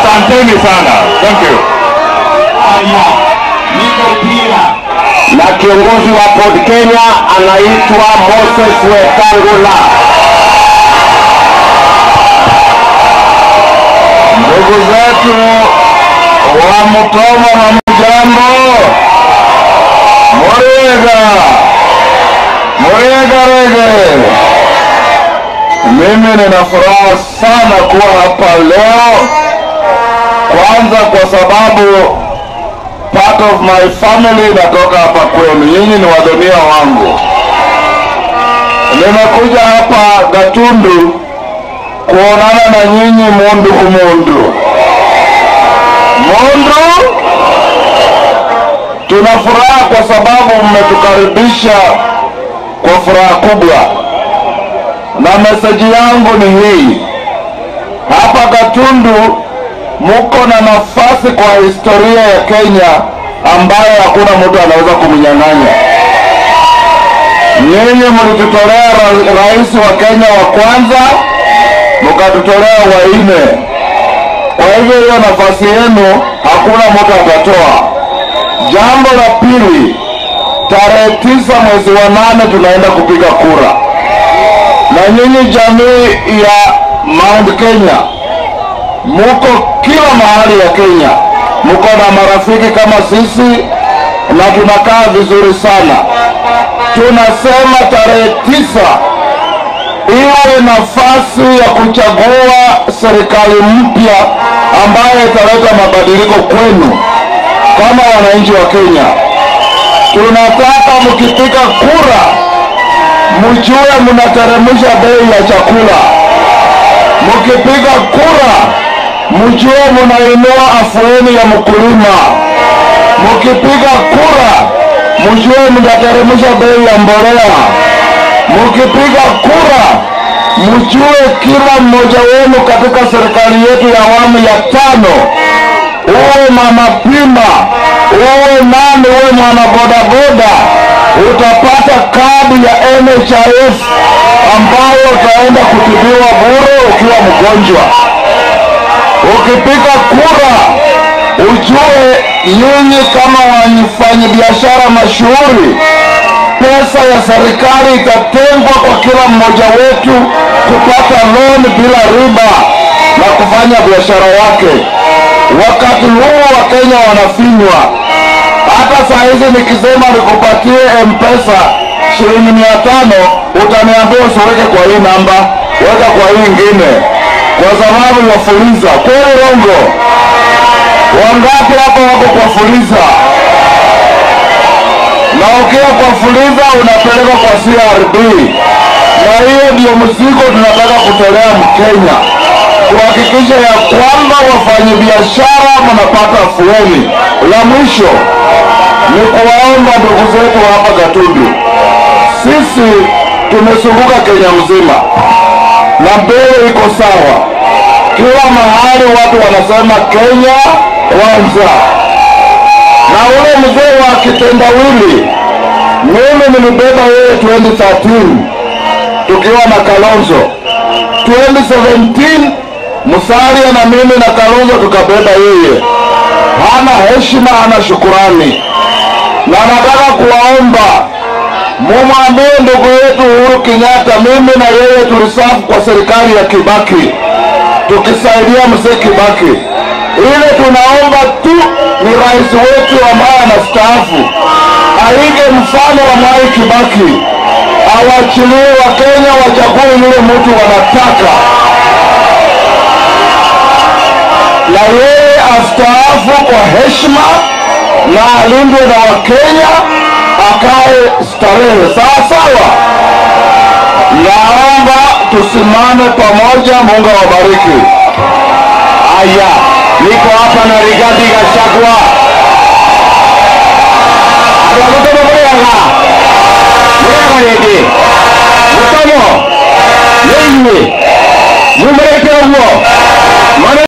Asanteni sana. Thank you. Haya, niko pia Na kiongozi wa Port Kenya anaitwa Moses Wetangula. Ndugu zetu wa Mutoma na Mjambo, Muriega, Muriega rege. Mimi nina furaha sana kuwa hapa leo, kwanza kwa sababu part of my family inatoka hapa kwenu, nyinyi ni wadhonia wangu. Nimekuja hapa Gatundu kuonana na nyinyi mundu kumundu. Mundu, tuna furaha kwa sababu mmetukaribisha kwa furaha kubwa, na meseji yangu ni hii: hapa Gatundu muko na nafasi kwa historia ya Kenya ambayo hakuna mtu anaweza kumnyang'anya. Nyinyi mlitutolea ra- rais wa Kenya wa kwanza, mkatutolea wa nne. Kwa hivyo hiyo nafasi yenu hakuna mtu atatoa. Jambo la pili, tarehe tisa mwezi wa nane tunaenda kupiga kura, na nyinyi jamii ya Mount Kenya muko kila mahali ya Kenya, muko na marafiki kama sisi na tunakaa vizuri sana. Tunasema tarehe tisa iwe nafasi ya kuchagua serikali mpya ambayo italeta mabadiliko kwenu kama wananchi wa Kenya. Tunataka mkipiga kura mjue mnateremsha bei ya chakula mkipiga kura mjue munainua afueni ya mkulima. Mkipiga kura mjue mnateremsha bei ya mbolea. Mkipiga kura mjue kila mmoja wenu katika serikali yetu ya awamu ya tano, uwe mama pima, uwe nani, uwe mwana bodaboda, utapata kadi ya NHIF ambayo utaenda kutibiwa bure ukiwa mgonjwa. Ukipiga kura ujue nyinyi kama wafanyabiashara mashuhuri, pesa ya serikali itatengwa kwa kila mmoja wetu kupata loan bila riba na kufanya biashara yake. Wakati huu Wakenya wanafinywa. Hata saa hizi nikisema nikupatie M-Pesa shilingi mia tano utaniambia usiweke kwa hii namba, weka kwa hii ingine, kwa sababu ya fuliza. Kweli rongo? Wangapi hapa wako kwa fuliza? Na ukiwa kwa fuliza unapelekwa kwa CRB, na hiyo ndio mzigo tunataka kutolea Mkenya, kuhakikisha ya kwamba wafanyabiashara mnapata afueni. La mwisho ni kuwaomba ndugu zetu hapa Gatundu, sisi tumezunguka Kenya mzima na mbele iko sawa. Kila mahali watu wanasema Kenya kwanza, na ule mzee wa kitendawili, mimi nilibeba yeye 2013 tukiwa na Kalonzo 2017 Musalia na mimi na Kalonzo tukabeba yeye. Hana heshima, hana shukurani, na nataka kuwaomba mumwambie ndugu yetu Uhuru Kenyatta, mimi na yeye tulisafu kwa serikali ya Kibaki tukisaidia mzee Kibaki. Ile tunaomba tu ni rais wetu ambaye anastaafu aige mfano wa Mwai Kibaki, awachilie Wakenya wachague yule mtu wanataka, na yeye astaafu kwa heshima na alindwe na Wakenya, akae starehe sawa sawa. Naomba tusimame pamoja. Mungu awabariki. Aya, niko hapa na Rigathi Gachagua.